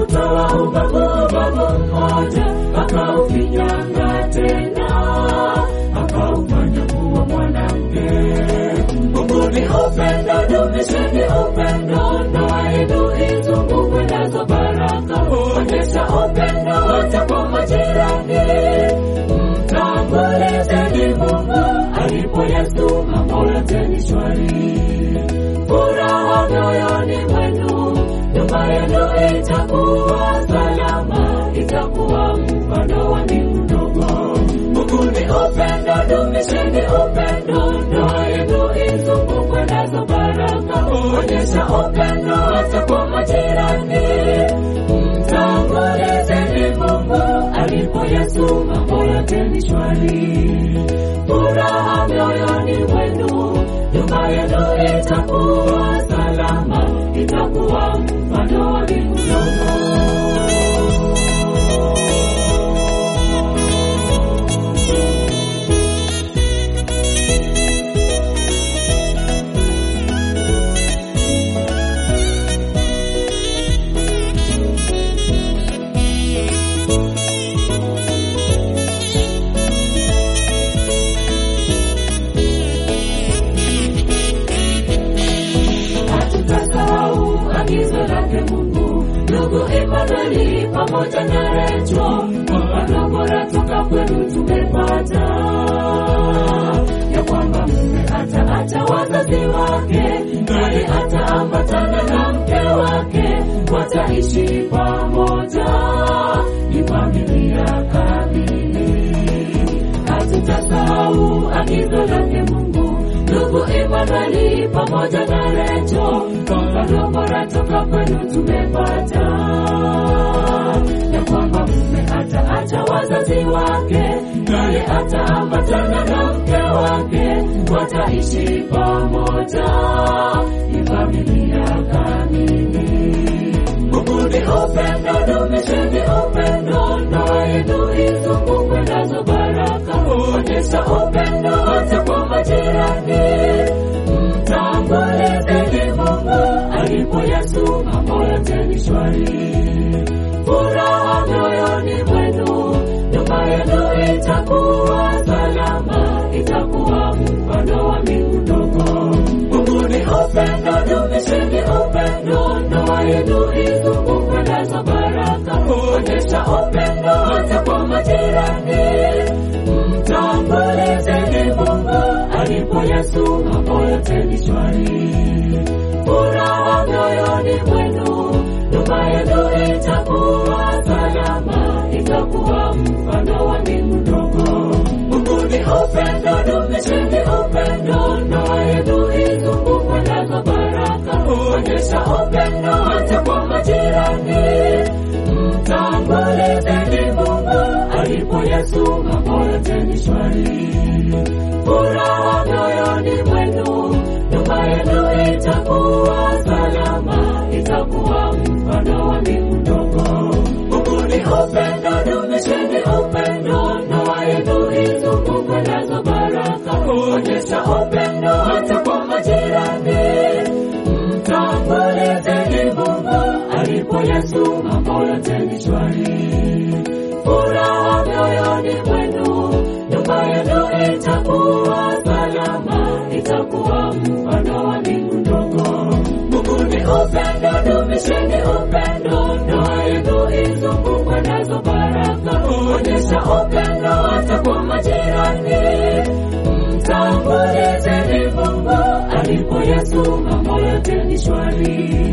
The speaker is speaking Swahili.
kutoa ubavu ubavu mmoja, akaufinyanga tena, akaufanya kuwa mwanamke. Mungu ni upendo, dumisheni upendo, ndoa yenu izungukwe nazo baraka. Onyesha upendo hata kwa majirani, mtangulizeni Mungu alipo Yesu, mambo yote ni shwari. Furaha mioyoni mwenu, nyumba yenu itakuwa salama, itakuwa mfano wa mbingu ndogo. Mungu ni upendo, dumisheni upendo, ndoa yenu izungukwe nazo baraka. Onyesha upendo hata kwa majirani, mtangulizeni Mungu alipo Yesu, mambo yote ni shwari. Furaha mioyoni mwenu, nyumba yenu itakuwa salama, itakuwa mfano wa mbingu ndogo. hatutasahau agizo lake Mungu. Ndugu Imanueli pamoja na Recho, mfano bora toka kwenu tumepata, ya kwamba mume ataacha wazazi wake, naye ataambatana na mke wake, wataishi pamoja, ni familia kamili. Hatutasahau agizo lake Mungu ndugu Imanueli pamoja na Recho, mfano bora toka kwenu tumepata, ya kwamba mume ataacha wazazi wake, naye ataambatana na mke wake, wataishi pamoja, ni familia kamili. Mungu ni upendo, dumisheni upendo, ndoa yenu izungukwe nazo baraka. Onyesha upendo hata kwa majirani, mtangulizeni Mungu alipo Yesu, mambo yote ni shwari. Furaha mioyoni mwenu, nyumba yenu itakuwa salama, itakuwa mfano wa mbingu ndogo. Mungu ni upendo, dumisheni upendo, ndoa yenu izungukwe nazo baraka. Onyesha upendo hata kwa majirani, mtangulizeni Mungu alipo Yesu, mambo yote ni shwari. Furaha mioyoni mwenu, nyumba yenu itakuwa salama, itakuwa mfano wa mbingu ndogo. Mungu ni upendo, dumisheni upendo, ndoa yenu izungukwe nazo baraka. Onyesha upendo hata kwa majirani, mtangulizeni Mungu alipo Yesu, mambo yote ni shwari. Furaha mioyoni mwenu, nyumba yenu itakuwa salama, itakuwa mfano wa mbingu ndogo. Mungu ni upendo, dumisheni upendo, ndoa yenu izungukwe nazo baraka. Onyesha upendo hata kwa majirani, mtangulizeni Mungu alipo Yesu, mambo yote ni shwari. Furaha mioyoni mwenu, nyumba yenu itakuwa salama, itakuwa mfano wa mbingu ndogo. Mungu ni upendo, dumisheni upendo, ndoa yenu izungukwe nazo baraka. Onyesha upendo hata kwa majirani, mtangulizeni Mungu alipo Yesu, mambo yote ni shwari.